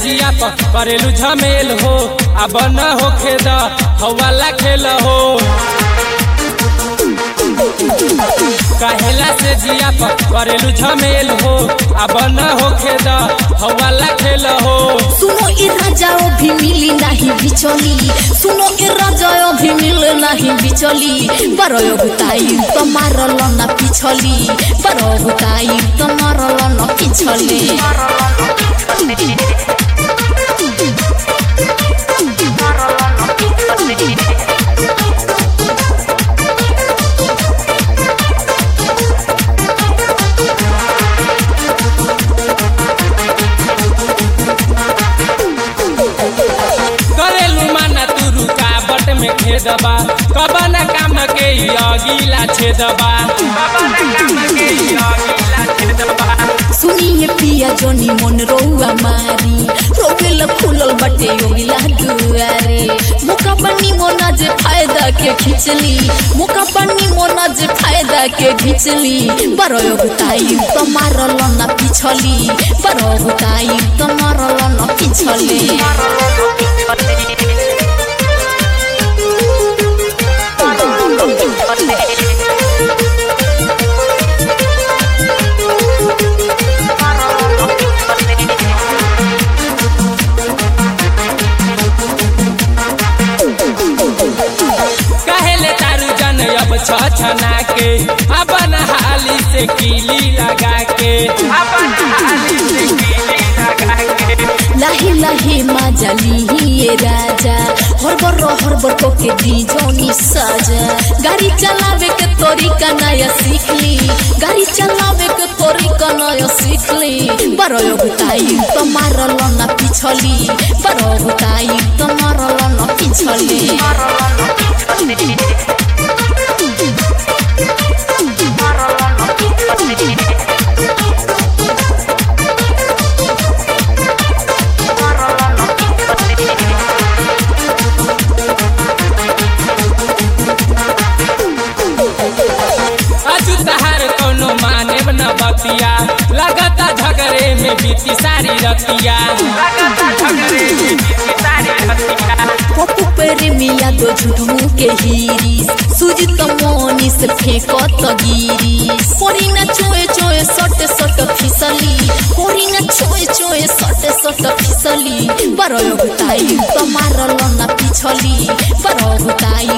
जिया पर करेलू झमेल हो अब न होखे द हवाला खेल हो कहेला से जिया पर करेलू झमेल हो अब न होखे द हवाला खेल हो सुनो ए राजाओ भी मिली नहीं बिचली सुनो ए राजाओ भी मिल नहीं बिचली बरो गुताई तो मारल ना पिछली बरो गुताई तो मारल ना पिछली करेलू माना तू रुकावट में खेदबा कबन काम के ई अगिला छेदबा सुनिए पिया जोनी मन रौआ मारी रोवेल खुलल बटे योगिला दुआरे मुका बनी मोना जे फायदा के खिचली मुका बनी मोना जे फायदा के खिचली बरो गुताई तो मारल ना पिछली बरो गुताई तो मारल ना पिछली कहेले तारू जन अब छछना के अपन हाली से कीली लगा के लाहे लाहे माजली ये राजा हरबर हरबर को के दी जोनी साजा गाड़ी चलावे के तरीका नया सीखली गाड़ी चलावे के तरीका नया सीखली बरो गुताई तो मारल ना पिछली बरो गुताई तो मारल ना पिछली अजू तहार कोनो माने न बतिया लगता झगड़े में बीती सारी रतिया पप्पू पर मिया दो झूठू के हीरी सूजी तो मोनी से फेंको तो गिरी कोरी न चोए चोए सट सट फिसली कोरी न चोए चोए सट सट फिसली बरो गुताई तो मारल ना पिछली बरो गुताई